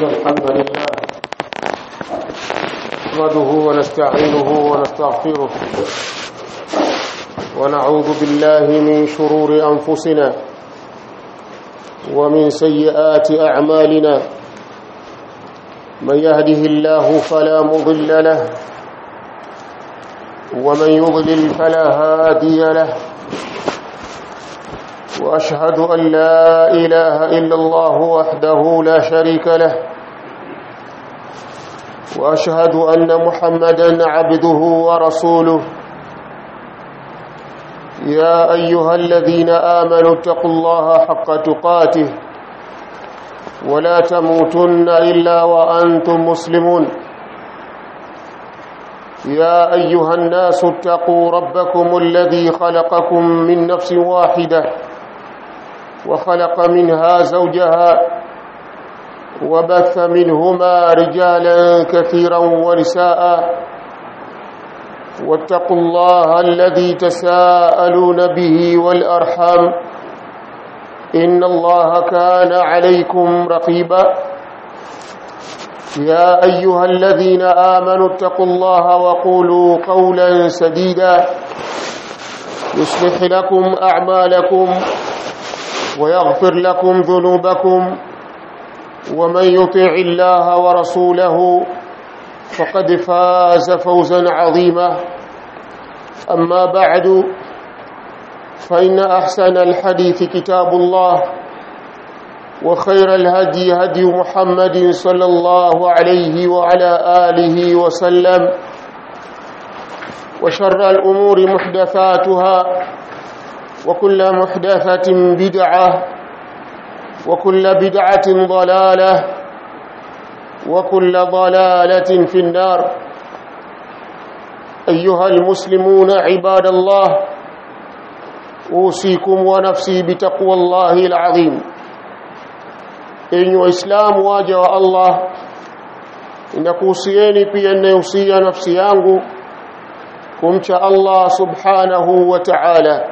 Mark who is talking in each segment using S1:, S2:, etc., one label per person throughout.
S1: إن الحمد لله نحمده ونستعينه ونستغفره ونعوذ بالله من شرور أنفسنا ومن سيئات أعمالنا من يهده الله فلا مضل له ومن يضلل فلا هادي له واشهد ان لا اله الا الله وحده لا شريك له واشهد ان محمدا عبده ورسوله يا ايها الذين امنوا اتقوا الله حق تقاته ولا تموتن الا وانتم مسلمون يا ايها الناس اتقوا ربكم الذي خلقكم من نفس واحده وخلق منها زوجها وبث منهما رجالا كثيرا ونساء واتقوا الله الذي تساءلون به والارحام ان الله كان عليكم رقيبا يا ايها الذين امنوا اتقوا الله وقولوا قولا سديدا يصلح لكم اعمالكم ويغفر لكم ذنوبكم ومن يطع الله ورسوله فقد فاز فوزا عظيما اما بعد فان احسن الحديث كتاب الله وخير الهدي هدي محمد صلى الله عليه وعلى اله وسلم وشر الامور محدثاتها وكل محدثة بدعة وكل بدعة ضلالة وكل ضلالة في النار أيها المسلمون عباد الله أوصيكم ونفسي بتقوى الله العظيم إن إسلام واجه الله inakuhusieni pia ninayohusia nafsi yangu kumcha Allah subhanahu wa ta'ala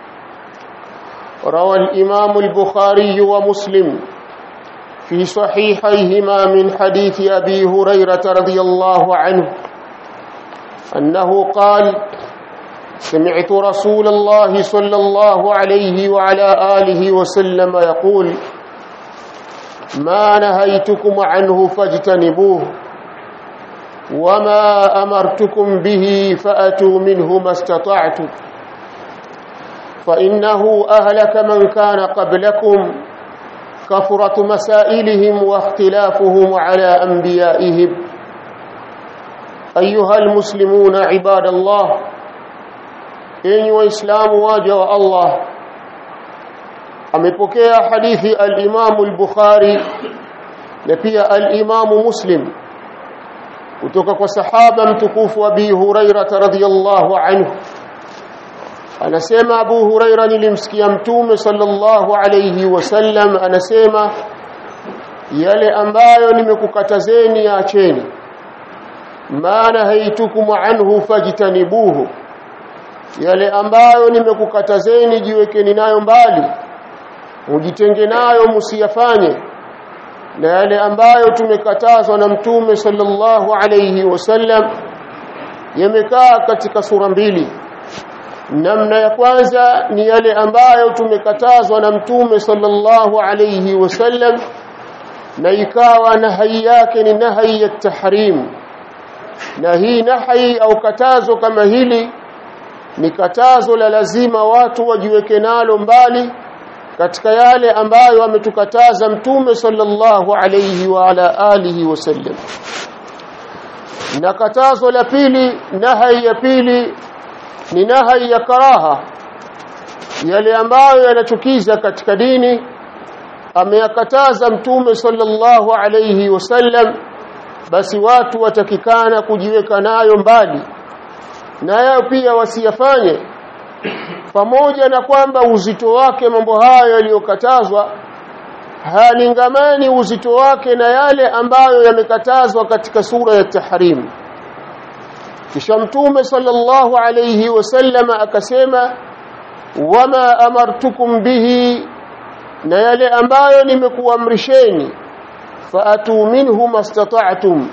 S1: روى الإمام البخاري ومسلم في صحيحيهما من حديث أبي هريرة رضي الله عنه أنه قال سمعت رسول الله صلى الله عليه وعلى آله وسلم يقول ما نهيتكم عنه فاجتنبوه وما أمرتكم به فأتوا منه ما استطعتم فإنه أهلك من كان قبلكم كثرة مسائلهم واختلافهم على أنبيائهم أيها المسلمون عباد الله إن وإسلام واجه الله amepokea hadithi al-Imam al-Bukhari na pia al-Imam Muslim kutoka kwa sahaba mtukufu Abi Hurairah radhiyallahu anhu anasema Abu Huraira nilimsikia mtume sallallahu alayhi wasallam anasema yale ambayo nimekukatazeni acheni maana haitukum anhu fajtanibuhu yale ambayo nimekukatazeni jiwekeni nayo mbali mujitenge nayo msiyafanye na yale ambayo tumekatazwa na mtume sallallahu alayhi wasallam yamekaa katika sura mbili namna ya kwanza ni yale ambayo tumekatazwa na mtume sallallahu alayhi wasallam na ikawa nahi yake ni nahi ya tahrim na hii nahi au katazo kama hili ni katazo la lazima watu wajiweke nalo mbali katika yale ambayo ametukataza mtume sallallahu alayhi wa ala alihi wasallam na katazo la pili nahi ya pili ni nahai ya karaha yale ambayo yanachukiza katika dini ameyakataza mtume sallallahu alayhi wasallam basi watu watakikana kujiweka nayo mbali na yao pia wasiyafanye pamoja na kwamba uzito wake mambo hayo yaliyokatazwa halingamani uzito wake na yale ambayo yamekatazwa katika sura ya tahrim kisha mtume sallallahu alayhi wasallam akasema wama amartukum bihi na yale ambayo nimekuamrisheni faatu minhu mastata'tum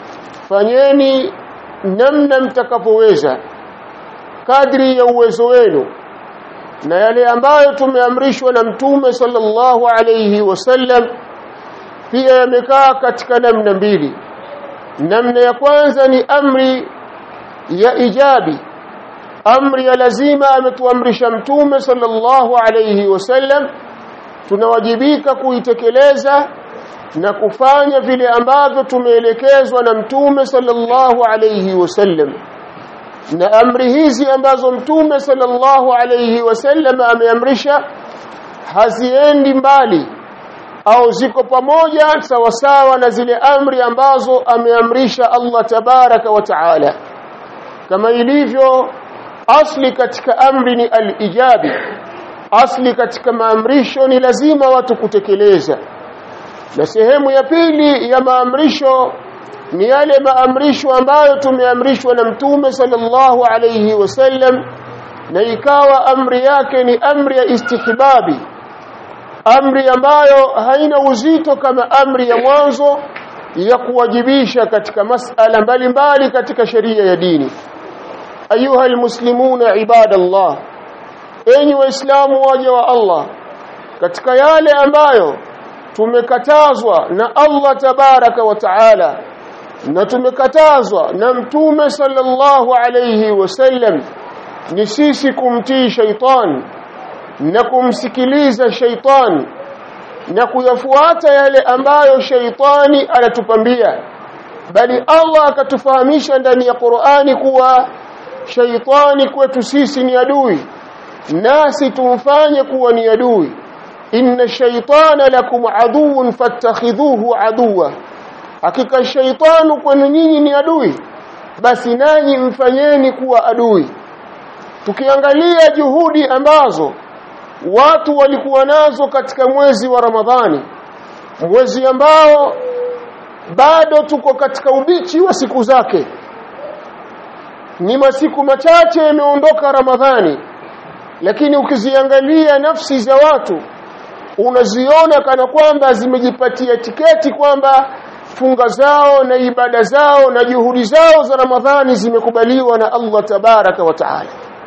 S1: fanyeni namna mtakapoweza kadri ya uwezo wenu na yale ambayo tumeamrishwa na mtume sallallahu alayhi wasallam pia yamekaa katika namna mbili namna ya kwanza ni amri ya ijabi amri ya lazima ametuamrisha mtume sallallahu alayhi wasallam tunawajibika kuitekeleza na kufanya vile ambavyo tumeelekezwa na mtume sallallahu alayhi wasallam na amri hizi ambazo mtume sallallahu alayhi wasallam ameamrisha haziendi mbali au ziko pamoja sawasawa na zile amri ambazo ameamrisha Allah tabaraka wa taala kama ilivyo asli katika amri ni al-ijabi asli katika maamrisho ni lazima watu kutekeleza na sehemu ya pili ya maamrisho ni yale maamrisho ambayo tumeamrishwa na mtume sallallahu alayhi wasallam na ikawa amri yake ni amri ya istihbabi amri ambayo haina uzito kama amri ya mwanzo ya kuwajibisha katika masala mbalimbali katika sheria ya dini ayuha almuslimuna ibadallah enyi waislamu waja wa Allah katika yale ambayo tumekatazwa na Allah tabaraka wa taala na tumekatazwa na mtume sallallahu alayhi wasallam ni sisi kumtii shaitan na kumsikiliza shaitan na kuyafuata yale ambayo shaitani anatupambia bali Allah akatufahamisha ndani ya Qur'ani kuwa shaitani kwetu sisi ni adui nasi tumfanye kuwa ni adui inna shaitana lakum aduun fattakhidhuhu aduwa hakika shaitanu kwenu nyinyi ni adui basi nanyi mfanyeni kuwa adui tukiangalia juhudi ambazo watu walikuwa nazo katika mwezi wa Ramadhani mwezi ambao bado tuko katika ubichi wa siku zake ni masiku machache yameondoka Ramadhani lakini ukiziangalia nafsi za watu unaziona kana kwamba zimejipatia tiketi kwamba funga zao na ibada zao na juhudi zao za Ramadhani zimekubaliwa na Allah tabaraka wa taala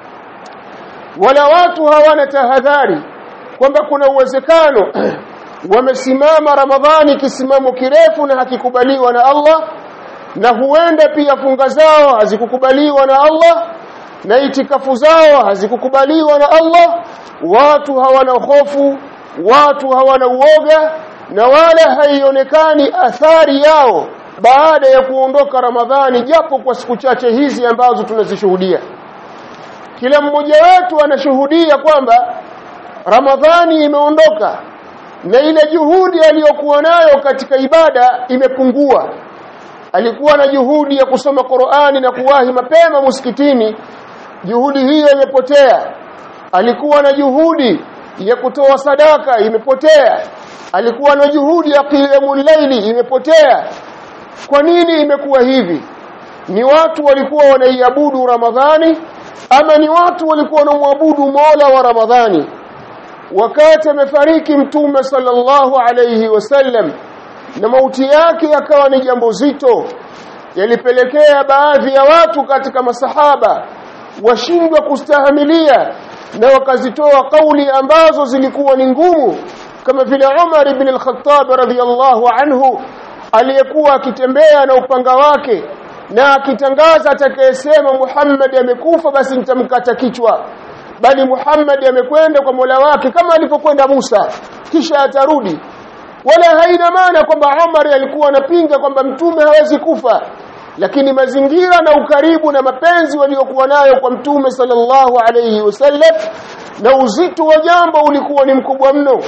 S1: wala watu hawana tahadhari kwamba kuna uwezekano wamesimama Ramadhani kisimamo kirefu na hakikubaliwa na Allah na huenda pia funga zao hazikukubaliwa na Allah na itikafu zao hazikukubaliwa na Allah watu hawana hofu watu hawana uoga na wala haionekani athari yao baada ya kuondoka Ramadhani japo kwa siku chache hizi ambazo tunazishuhudia kila mmoja wetu anashuhudia kwamba Ramadhani imeondoka na ile juhudi aliyokuwa nayo katika ibada imepungua alikuwa na juhudi ya kusoma Qur'ani na kuwahi mapema msikitini juhudi hiyo imepotea alikuwa na juhudi ya kutoa sadaka imepotea alikuwa na juhudi ya qiyamul layli imepotea kwa nini imekuwa hivi ni watu walikuwa wanaiabudu Ramadhani ama ni watu walikuwa wanamwabudu Mola wa Ramadhani wakati amefariki mtume sallallahu alayhi wasallam na mauti yake yakawa ni jambo zito yalipelekea baadhi ya watu katika masahaba washindwa kustahimilia na wakazitoa kauli ambazo zilikuwa ni ngumu kama vile Umar ibn al-Khattab radhiyallahu anhu aliyekuwa akitembea na upanga wake na akitangaza atakayesema Muhammad amekufa basi nitamkata kichwa bali Muhammad amekwenda kwa Mola wake kama alipokwenda Musa kisha atarudi wala haina maana kwamba Umar alikuwa anapinga kwamba mtume hawezi kufa lakini mazingira na ukaribu na mapenzi waliokuwa nayo kwa mtume sallallahu alayhi wasallam na uzito wa jambo ulikuwa ni mkubwa mno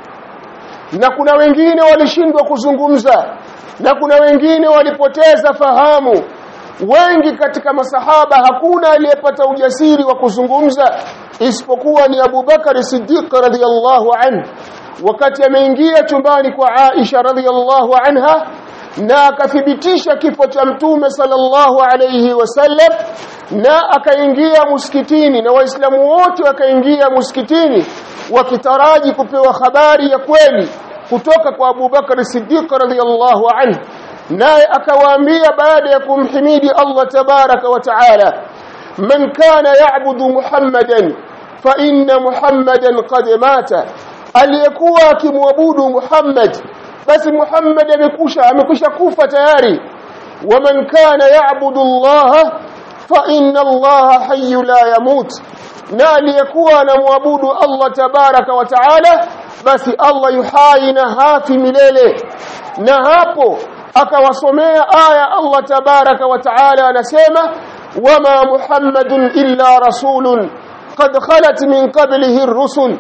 S1: na kuna wengine walishindwa kuzungumza na kuna wengine walipoteza fahamu wengi katika masahaba hakuna aliyepata ujasiri wa kuzungumza isipokuwa ni Abu Bakar Siddiq radhiyallahu anhu wakati ameingia chumbani kwa Aisha radhiyallahu anha na akathibitisha kifo cha mtume sallallahu alayhi wasallam na akaingia msikitini na waislamu wote wakaingia msikitini wakitaraji kupewa habari ya kweli kutoka kwa Abu Bakar Siddiq radhiyallahu anhu naye akawaambia baada ya kumhimidi Allah tabaraka wa taala man kana ya'budu muhammadan fa inna muhammadan qad mata aliyekuwa akimwabudu Muhammad basi Muhammad amekusha amekusha kufa tayari waman kana ya'budu Allah fa inna Allah hayy la yamut na aliyekuwa anamwabudu Allah tabaraka wa taala basi Allah yuhai na hafi milele na hapo akawasomea aya Allah tabaraka wa taala anasema wama muhammadun illa rasulun qad khalat min qablihi ar-rusul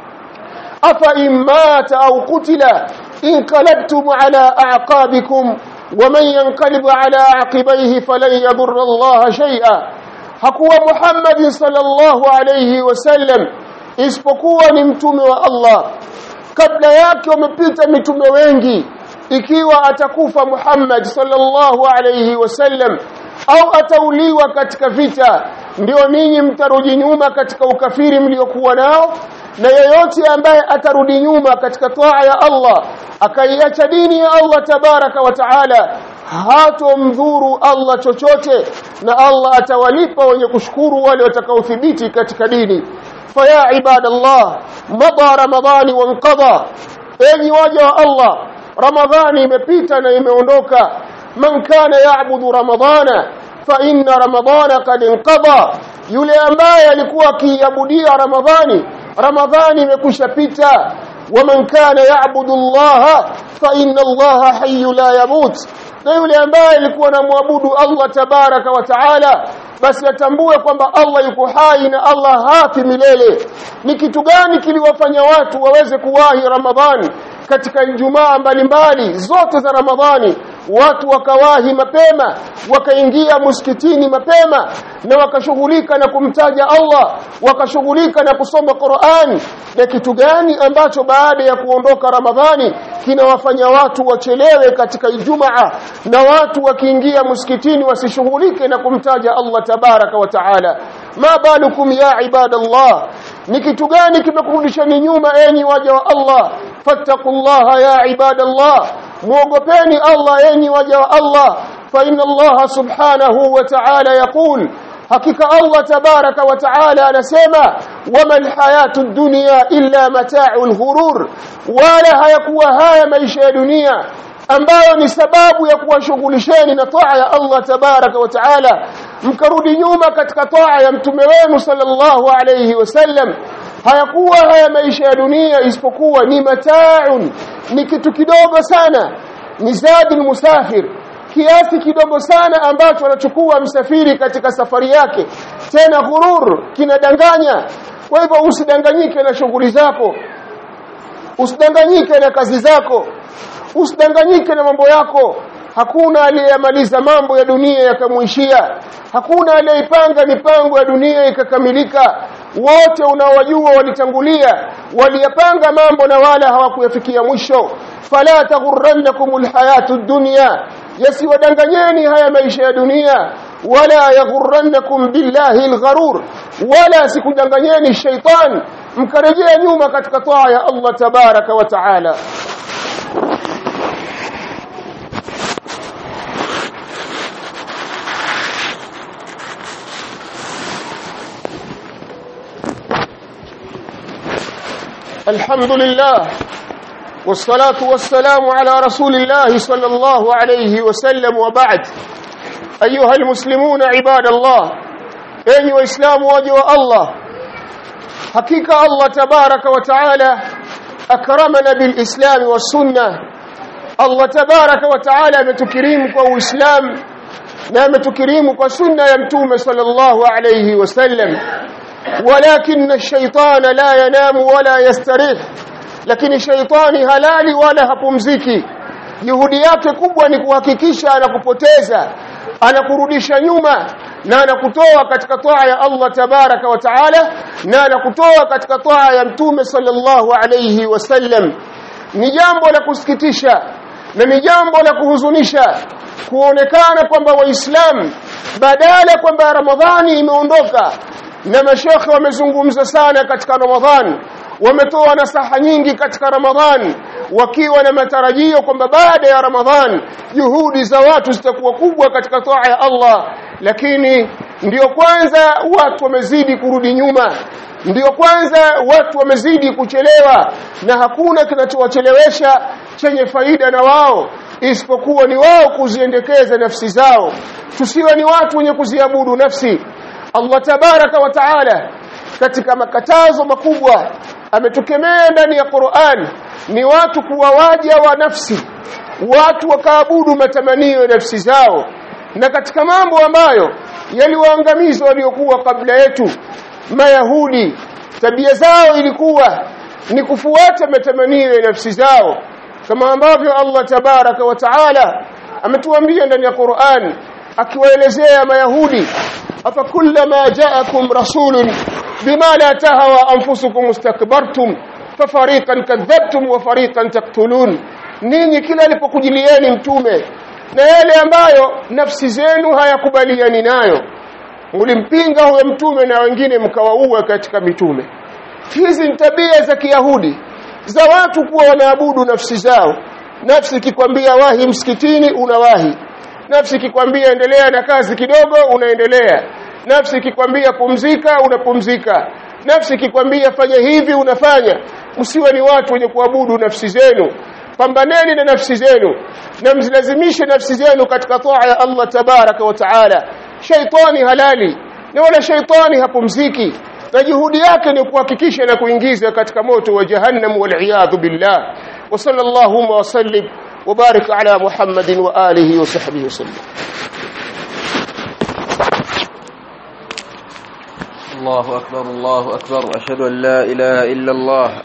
S1: afa in mata aw qutila انقلبتم على أعقابكم ومن ينقلب على عقبيه فلن يضر الله شيئا hakuwa Muhammad sallallahu alayhi wasallam isipokuwa ni mtume wa Allah kabla yake wamepita mitume wengi ikiwa atakufa Muhammad sallallahu alayhi wasallam au atauliwa katika vita ndio ninyi mtarudi nyuma katika ukafiri mliokuwa nao na yeyote ambaye atarudi nyuma katika toa ya Allah akaiacha dini ya Allah tabaraka wa taala hatomdhuru Allah chochote na Allah atawalipa wenye kushukuru wale watakaothibiti katika dini faya ibadallah mada ramadhani wanqadha enyi waja wa Allah ramadhani imepita na imeondoka man kana yaabudu ramadhana fa inna ramadhana qad inqadha yule ambaye alikuwa akiabudia ramadhani ramadhani imekwisha pita waman kana yaabudu Allah fa inna Allah hayy la yamut na yule ambaye alikuwa anamwabudu Allah tabaraka wa taala basi atambue kwamba Allah yuko hai na Allah hafi milele ni kitu gani kiliwafanya watu waweze kuwahi Ramadhani katika Ijumaa mbalimbali zote za Ramadhani watu wakawahi mapema wakaingia msikitini mapema na wakashughulika na kumtaja Allah wakashughulika na kusoma Qur'an na kitu gani ambacho baada ya kuondoka Ramadhani kinawafanya watu wachelewe katika Ijumaa na watu wakiingia msikitini wasishughulike na kumtaja Allah tabaraka wa taala ma balukum ya ibadallah ni kitu gani kimekurudishani nyuma enyi waja wa Allah fattaqullaha ya ibadallah muogopeni Allah enyi waja wa Allah fa inna Allah subhanahu wa ta'ala yaqul hakika Allah tabaraka wa ta'ala anasema wama alhayatu dunya illa mata'ul ghurur wala hayakuwa haya maisha ya dunia ambayo ni sababu ya kuwashughulisheni na toa ya Allah tabaraka wa taala mkarudi nyuma katika toa ya mtume wenu sallallahu alayhi wasallam hayakuwa haya maisha ya dunia isipokuwa ni mataun ni kitu kidogo sana ni zadi musafir kiasi kidogo sana ambacho anachukua msafiri katika safari yake tena ghurur kinadanganya kwa hivyo usidanganyike na shughuli zako usidanganyike na kazi zako usidanganyike na mambo yako hakuna aliyemaliza mambo ya dunia yakamuishia hakuna aliyeipanga mipango ya dunia ikakamilika wote unaowajua walitangulia waliyapanga mambo na wala hawakuyafikia mwisho fala taghurrannakum alhayatu dunya yasiwadanganyeni haya maisha ya dunia wala yaghurrannakum billahi algharur wala sikudanganyeni shaitan mkarejea nyuma katika taa ya Allah tabaraka wa taala الحمد لله والصلاة والسلام على رسول الله صلى الله عليه وسلم وبعد أيها المسلمون عباد الله أي وإسلام وجه الله حقيقة الله تبارك وتعالى أكرمنا بالإسلام والسنة الله تبارك وتعالى متكريم وإسلام نعم تكريم وسنة يمتوم صلى الله عليه وسلم ولكن الشيطان لا ينام ولا يستريح lakini shaitani halali wala hapumziki juhudi yake kubwa ni kuhakikisha anakupoteza anakurudisha nyuma na anakutoa katika toa ya Allah tabaraka wa taala na anakutoa katika toa ya mtume sallallahu alayhi wasallam ni jambo la kusikitisha na ni jambo la kuhuzunisha kuonekana kwamba waislamu badala kwamba ramadhani imeondoka na mashekhe wamezungumza sana katika ramadhani wametoa nasaha nyingi katika ramadhani wakiwa na matarajio kwamba baada ya Ramadhan juhudi za watu zitakuwa kubwa katika toa ya Allah lakini ndiyo kwanza watu wamezidi kurudi nyuma ndiyo kwanza watu wamezidi kuchelewa na hakuna kinachowachelewesha chenye faida na wao isipokuwa ni wao kuziendekeza nafsi zao tusiwe ni watu wenye kuziabudu nafsi Allah tabaraka wa taala katika makatazo makubwa ametukemea ndani ya Qur'an ni watu kuwa waja wa nafsi watu wakaabudu matamanio ya nafsi zao na katika mambo ambayo yaliwaangamiza waliokuwa kabla yetu mayahudi tabia zao ilikuwa ni kufuata matamanio ya nafsi zao kama ambavyo Allah tabaraka wa taala ametuambia ndani ya Qur'an akiwaelezea mayahudi afa kullama ja'akum rasulun bima la tahawa anfusukum mustakbartum fafariqan kadhabtum wa fariqan taqtulun ninyi kila alipokujilieni mtume na yale ambayo nafsi zenu hayakubaliani nayo mlimpinga huyo mtume na wengine mkawaua katika mitume hizi ni tabia za kiyahudi za watu kuwa wanaabudu nafsi zao nafsi ikikwambia wahi msikitini unawahi nafsi ikikwambia endelea na kazi kidogo unaendelea nafsi ikikwambia pumzika unapumzika nafsi ikikwambia fanya hivi unafanya msiwe ni watu wenye kuabudu nafsi zenu pambaneni na nafsi zenu na mzilazimishe nafsi zenu katika toa ya Allah tabaraka wa taala shaitani halali na wala shaitani hapumziki na juhudi yake ni kuhakikisha na kuingiza katika moto wa jahannam wal billah wa sallallahu wa sallim وبارك على محمد وآله وصحبه وسلم
S2: الله أكبر الله أكبر أشهد أن لا إله إلا الله